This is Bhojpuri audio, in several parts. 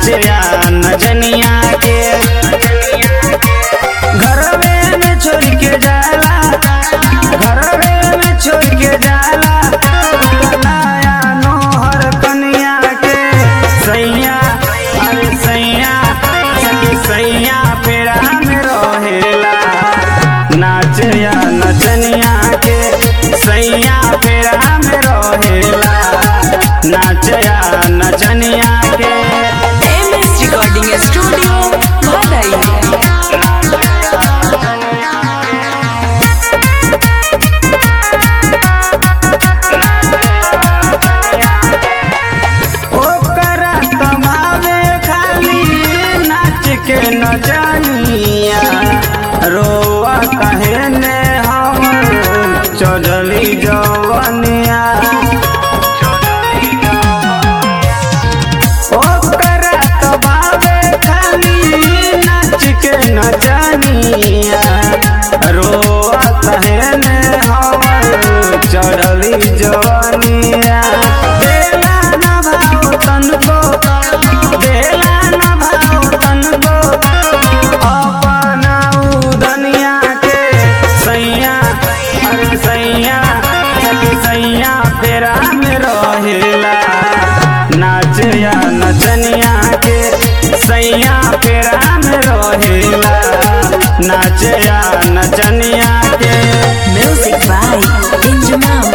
नाचया नचनिया के घरवे में छोड़ के जाला घरवे में छोड़ के जाला कलाया नोहर कनिया के सैया अरे सैया सखी सैया पेड़ा में रहेला नाचया नचनिया के सैया पेड़ा में रहेला नाचया नचनिया के एम एस रिकॉर्डिंग स्टूडियो भदई ओकरा कमावे खाली नाच के न जानिया रोआ कहे ने हम चढ़ली जवनिया ओकरा कमावे खाली नाच के न जानिया रोआ कहे ने हम चढ़ली जवनिया बेला न भाव तनको बेला न भाव तनको अपना उदनिया के सैया अरे सैया सखी सैया फेरा में रहेला नाचया नचनिया के सैया फेरा में रहेला नाचया नचनिया के म्यूजिक बाय इंजमाम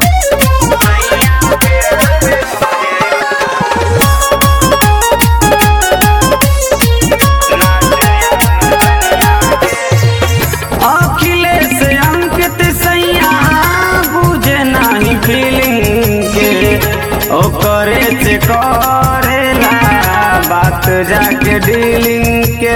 अखिलेश अंकित सैया बुझे नहीं फीलिंग के ओकरे से करेला बात जाके डीलिंग के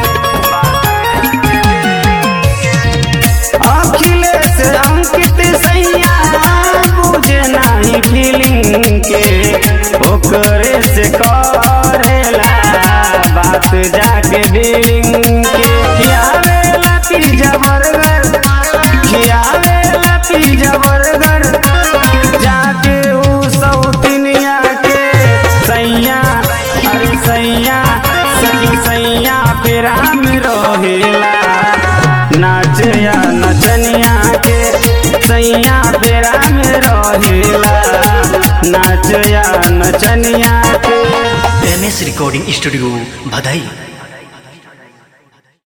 अखिलेश अंकित सैया बुझे नहीं फीलिंग के ओकरे से करेला बात जाके डीलिंग के खियावेला पिज्जा बर्गर खियावेला पिज्जा बर्गर जाके ऊ सौतिनिया के सैया अरे सैया सखी सैया फेरा में रहेला नाचया नचनिया के सैया फेरा में रहेला नाचया नचनिया के एम एस रिकॉर्डिंग स्टूडियो भदई